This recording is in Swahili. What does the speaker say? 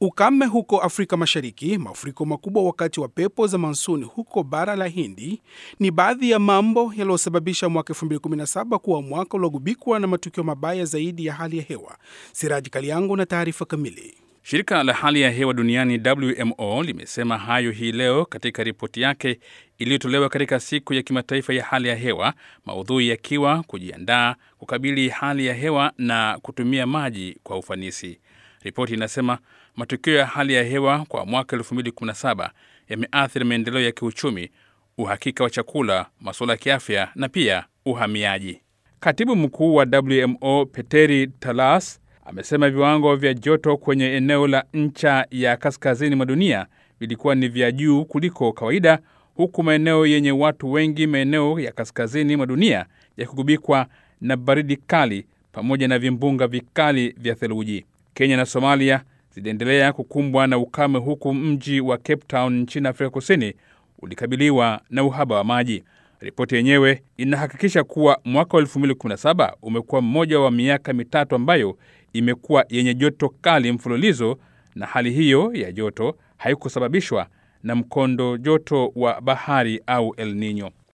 Ukame huko Afrika Mashariki, mafuriko makubwa wakati wa pepo za mansuni huko bara la Hindi ni baadhi ya mambo yaliyosababisha mwaka 2017 kuwa mwaka uliogubikwa na matukio mabaya zaidi ya hali ya hewa. Siraji Kaliangu na taarifa kamili. Shirika la hali ya hewa duniani WMO limesema hayo hii leo katika ripoti yake iliyotolewa katika siku ya kimataifa ya hali ya hewa, maudhui yakiwa kujiandaa kukabili hali ya hewa na kutumia maji kwa ufanisi. Ripoti inasema matukio ya hali ya hewa kwa mwaka 2017 yameathiri maendeleo ya kiuchumi, uhakika wa chakula, masuala ya kiafya na pia uhamiaji. Katibu mkuu wa WMO Peteri Talas amesema viwango vya joto kwenye eneo la ncha ya kaskazini mwa dunia vilikuwa ni vya juu kuliko kawaida, huku maeneo yenye watu wengi, maeneo ya kaskazini mwa dunia yakigubikwa na baridi kali pamoja na vimbunga vikali vya theluji. Kenya na Somalia ziliendelea kukumbwa na ukame, huku mji wa Cape Town nchini Afrika Kusini ulikabiliwa na uhaba wa maji. Ripoti yenyewe inahakikisha kuwa mwaka wa 2017 umekuwa mmoja wa miaka mitatu ambayo imekuwa yenye joto kali mfululizo, na hali hiyo ya joto haikusababishwa na mkondo joto wa bahari au El Nino.